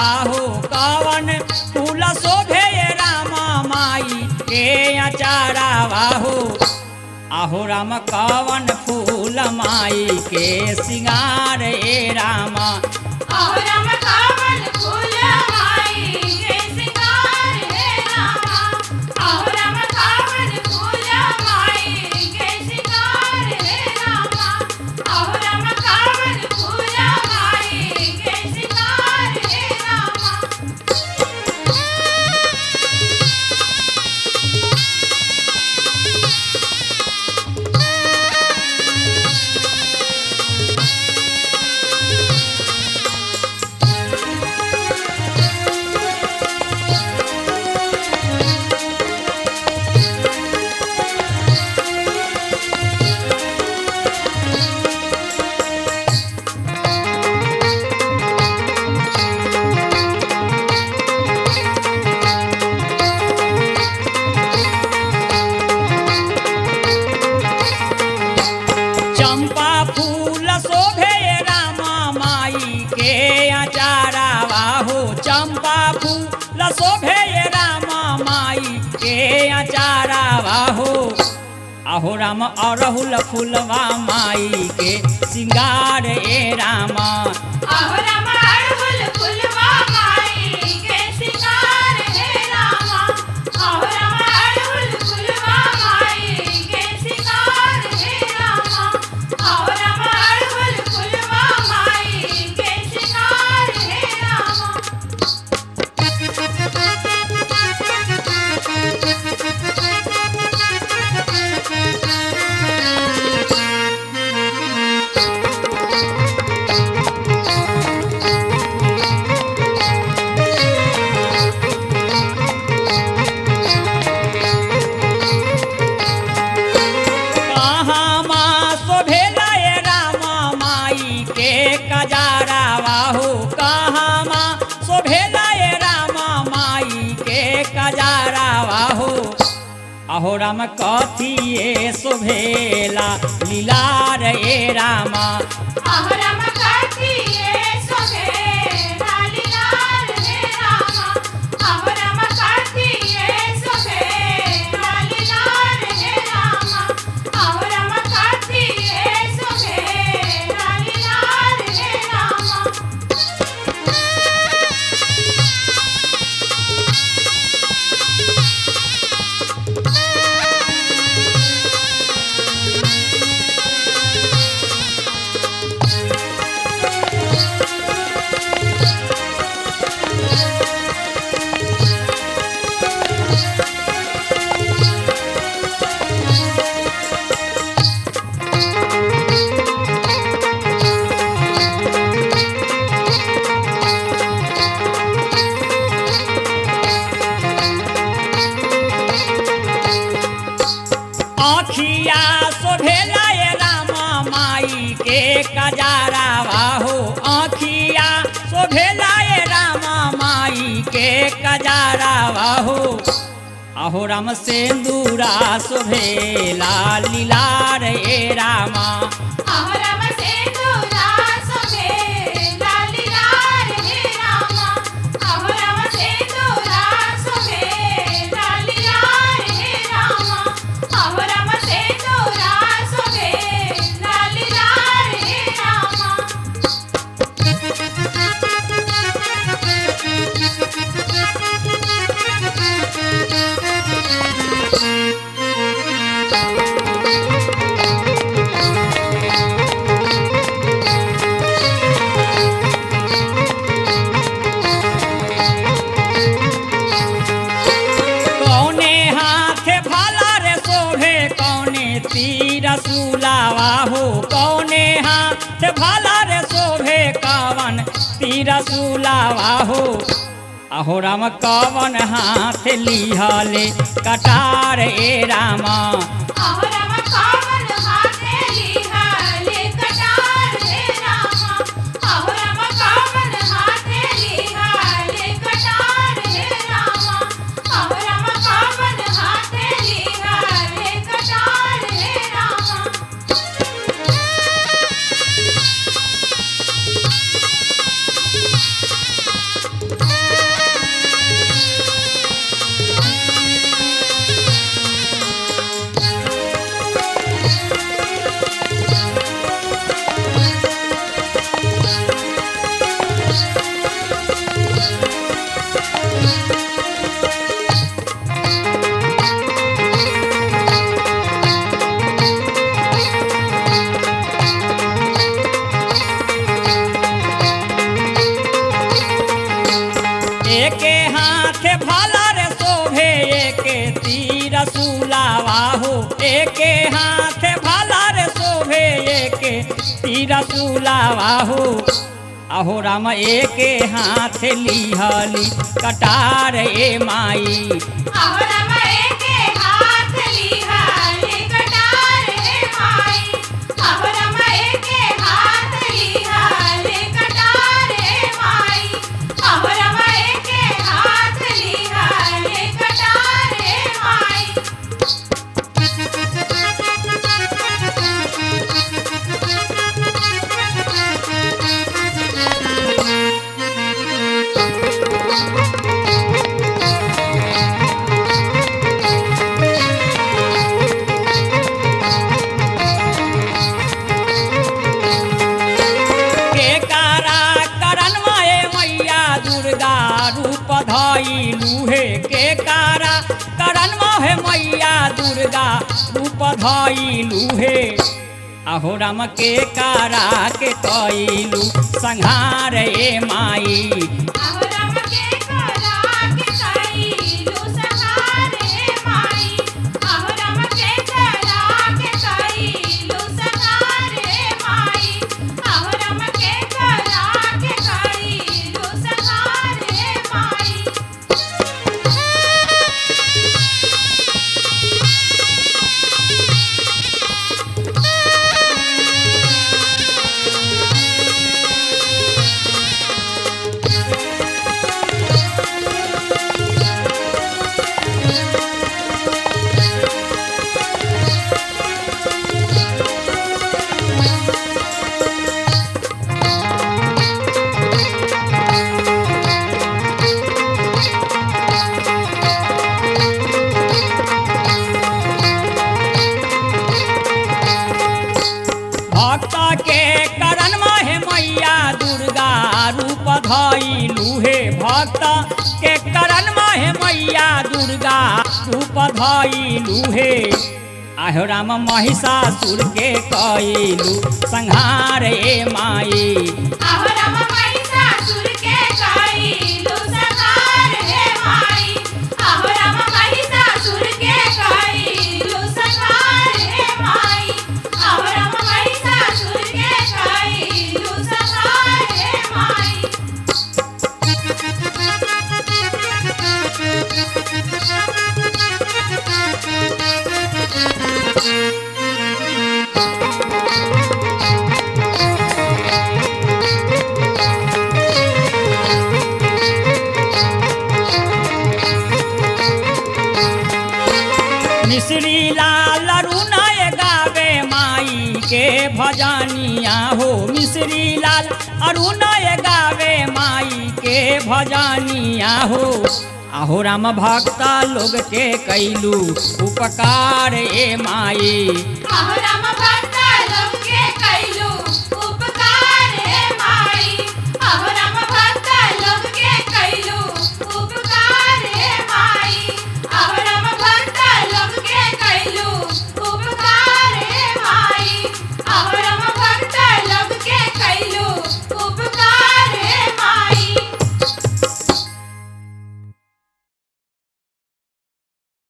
हो कवन फूल शोभे रामा माई के अचारावा हो आहो राम कवन फूल माई के सिंगार ए रामा अहरम कावन फूल माई के सिंगार हे रामा अहरम कावन फूल माई के सिंगार हे रामा अहरम कावन फूल माई के सिंगार हे रामा चंपा फूल शोभे रामा माई के अचारावा हो चंपा फूल शोभे रामा माई के अचारावा हो आहो राम अरहुल फूलवा माई के सिंगार ए रामा अहरम अड़हुल फुलवा माई के सिंगार हे रामा अहरम अड़हुल फुलवा माई के सिंगार हे रामा अहरम अड़हुल फुलवा माई के सिंगार हे रामा कहाँ माँ शोभेला ए रामा माई के कजारावा हो कहाँ माँ शोभेला ए रामा माई के कजारावा हो अहो राम कथिए शोभेला लीलार ए रामा अहरम काठिए सोभे लालीलाल हे रामा अहरम काठिए सोभे लालीलाल हे रामा अहरम काठिए सोभे लालीलाल हे रामा आखिया शोभेला ए रामा माई के कजारावा हो आखिया शोभेला ए रामा माई के कजारावा हो अहो राम सेंदूरा शोभेला लीलार ए रामा अहरम सेंदूरा सोभे लालीलाल हे रामा अहरम सेंदूरा सोभे लालीलाल हे रामा अहरम सेंदूरा सोभे लालीलाल हे रामा कौने हाथे भाला रे शोभे कौने तीर सुलावा हो कौने हाथ भाला रे शोभे कवन तीर सुलावा हो अहो राम कवन हाथ लिहले कटार ए रामा अहरम कावन हाथे लिहाले कटार हे रामा अहरम कावन हाथे लिहाले कटार हे रामा अहरम कावन हाथे लिहाले कटार हे रामा एके हाथे भाला रे शोभे एके तीर सुलावा हो एके हाथे भाला रे शोभे एके तीर सुलावा हो अहो राम एके हाथ लिहली कटार ए माई अहोराम एके हाथ लिहाले कटार हे माई अहोराम एके हाथ लिहाले कटार हे माई अहोराम एके हाथ लिहाले कटार हे माई के कारा करन माए मैया दुर्गा रूप धइलू हे के कारा करन माहे मैया दुर्गा रूप धइलू हे अहो राम के कारा के कइलू संहार ए माई अहोराम के करा के कइलू सहार हे माई अहोराम के करा के कइलू सहार हे माई अहोराम के करा के कइलू सहार हे माई भक्त के करन माहे मैया दुर्गा रूप धइलू हे भक्त के करन माहे मैया दुर्गा रूप धइलू हे आहो राम महिषासुर के कइलू संहार ए माई अहोराम महिषासुर के कइलू सहार हे माई अहोराम महिषासुर के कइलू सहार हे माई अहोराम महिषासुर के कइलू सहार हे माई मिश्री लाल अरुणय गावे माई के भजनिया हो मिश्री लाल अरुणय गावे माई के भजनिया हो आहो राम भक्ता लोग के कैलू उपकार ए माई अहोराम भक्त